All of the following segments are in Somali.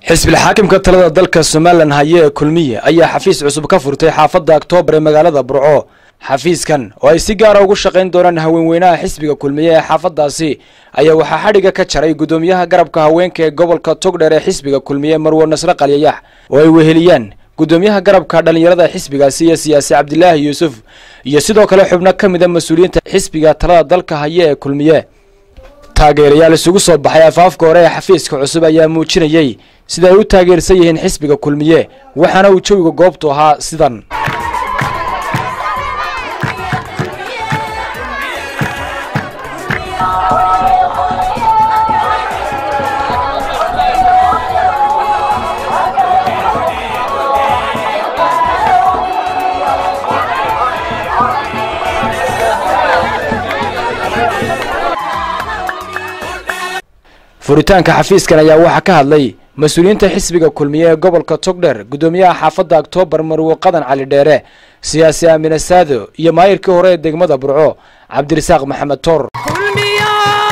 xisbilxaakimka talada dalka somalilan haye ee kulmiye ayaa xafiis cusub ka furtay xaafadda oktoobar ee magaalada burco xafiiskan oo ay si gaara ugu shaqayn doonaan haweenweynaha xisbiga kulmiye ee xaafaddaasi ayaa waxaa xadhigga ka jaray guddoomiyaha garabka haweenka ee gobolka togdheer ee xisbiga kulmiye marwo nasre qalyayax oo ay weheliyaan guddoomiyaha garabka dhallinyarada xisbigaasi iyo siyaasi cabdilaahi yuusuf iyo sidoo kale xubno ka mid a mas-uuliyiinta xisbiga talada dalka haye ee kulmiye taageerayaal isugu soo baxay afaafka hore ee xafiiska cusub ayaa muujinayey sida ay u taageersan yihiin xisbiga kulmiye waxaana uu jawiga goobtu ahaa sidan furitaanka xafiiskan ayaa waxaa ka hadlay mas-uuliyiinta xisbiga kulmiye ee gobolka togdher guddoomiyaha xaafadda oktoobar marwo qadan cali dheere siyaasi aamine saado iyo maayirkii hore ee degmada burco cabdirasaaq maxamed toor kulmiyo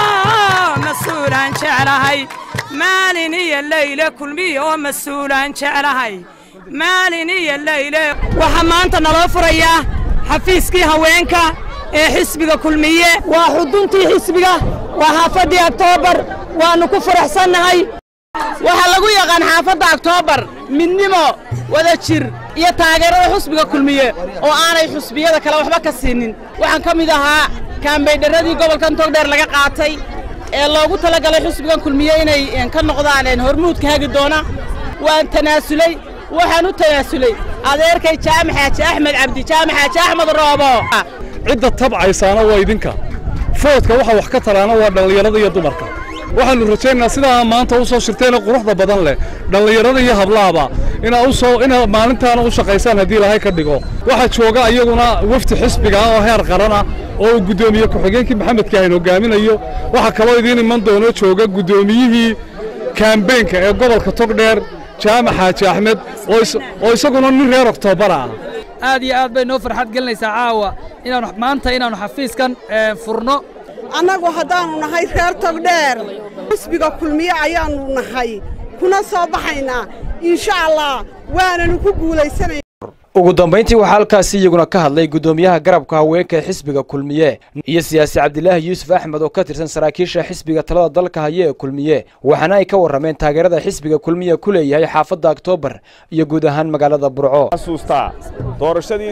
mas-uulaan jeclahay maalin iyo leyle kulmiyo oo mas-uulaan jeclahay maalin iyo leyle waxaa maanta naloo furayaa xafiiskii haweenka ee xisbiga kulmiye waa xuduntii xisbiga waa xaafaddii oktoobar waannu ku faraxsannahay waxaa lagu yaqaan xaafadda oktoobar midnimo wada jir iyo taageerada xusbiga kulmiye oo aanay xusbiyada kale waxba ka siinin waxaan ka mid ahaa kaambaydharradii gobolkan togdheer laga qaatay ee loogu talagalay xusbigan kulmiye inay ka noqdaan hormuudka hagi doona waan tanaasulay waxaan u tanaasulay adeerkay jaamac xaaji axmed cabdi jaamac xaaji axmed roobo cidda tabcaysaana waa idinka foodka waxa wax ka taraana waa dhallinyarada iyo dumarka waxaannu rajaynaynaa sidaa maanta u soo shirteenee quruxda badan leh dhallinyarada iyo hablaaba inaa usoo inaa maalintaana u shaqaysaan haddii ilaahay ka dhigo waxaa jooga iyaguna wafdi xisbiga ah oo heer qarana oo uu guddoomiye ku-xigeenkii maxamed kaahin hogaaminayo waxaa kaloo idiin iman doono jooga guddoomiyihii kaambeenka ee gobolka togdheer jaamac xaaji axmed oo isaguna nin reer oktobara ah aad iyo aad bay noo farxad gelinaysaa caawa inaanu maanta inaannu xafiiskan furno annagu haddaannu nahay reer togdheer xisbiga kulmiye ayaannu nahay kuna soo baxaynaa insha allah waananu ku guulaysanay ugu dambayntii waxaa halkaasi iyaguna ka hadlay guddoomiyaha garabka haweenka ee xisbiga kulmiye iyo siyaasi cabdilaahi yuusuf axmed oo ka tirsan saraakiisha xisbiga talada dalka haye ee kulmiye waxaana ay ka warrameen taageerada xisbiga kulmiye ku leeyahay xaafadda oktoobar iyo guud ahaan magaalada burco xasuustaa doorashadii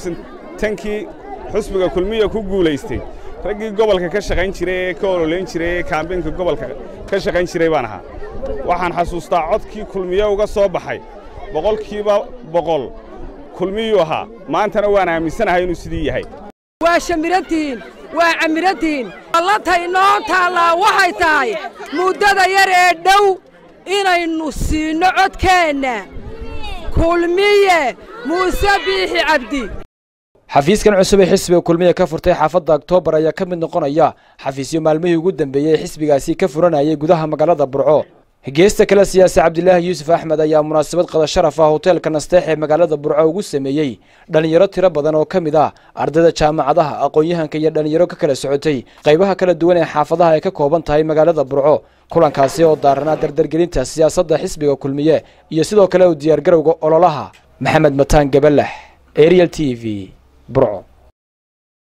kii xisbiga kulmiye ku guulaystay raggii gobolka ka shaqayn jiray ee ka ololeyn jiray ee kaambeenka gobolka ka shaqayn jiray baan ahaa waxaan xasuustaa codkii kulmiye uga soo baxay boqolkiiba boqol kulmiyuu ahaa maantana waan aaminsanahay inuu sidii yahay waa shamirantihiin waa camirantihiin allatay noo taallaa waxay tahay muddada yar ee dhow inaynu siinno codkeenna kulmiye muuse biixi cabdi xafiiskan cusub ee xisbiga kulmiye ka furtay xaafadda oktoobar ayaa ka mid noqonaya xafiisyo maalmihii ugu dambeeyey ee xisbigaasi ka furanayay gudaha magaalada burco geesta kale siyaasi cabdilaahi yuusuf axmed ayaa munaasabad qada sharaf ah hoteelka nasteex ee magaalada burco ugu sameeyey dhallinyaro tiro badan oo ka mid ah ardayda jaamacadaha aqoon-yahanka iyo dhallinyaro ka kala socotay qaybaha kala duwan ee xaafadaha ay ka kooban tahay magaalada burco kulankaasi oo daaranaa dardargelinta siyaasadda xisbiga kulmiye iyo sidoo kale u diyaargarowga ololaha maxamed mataan gabalax ariel t v burco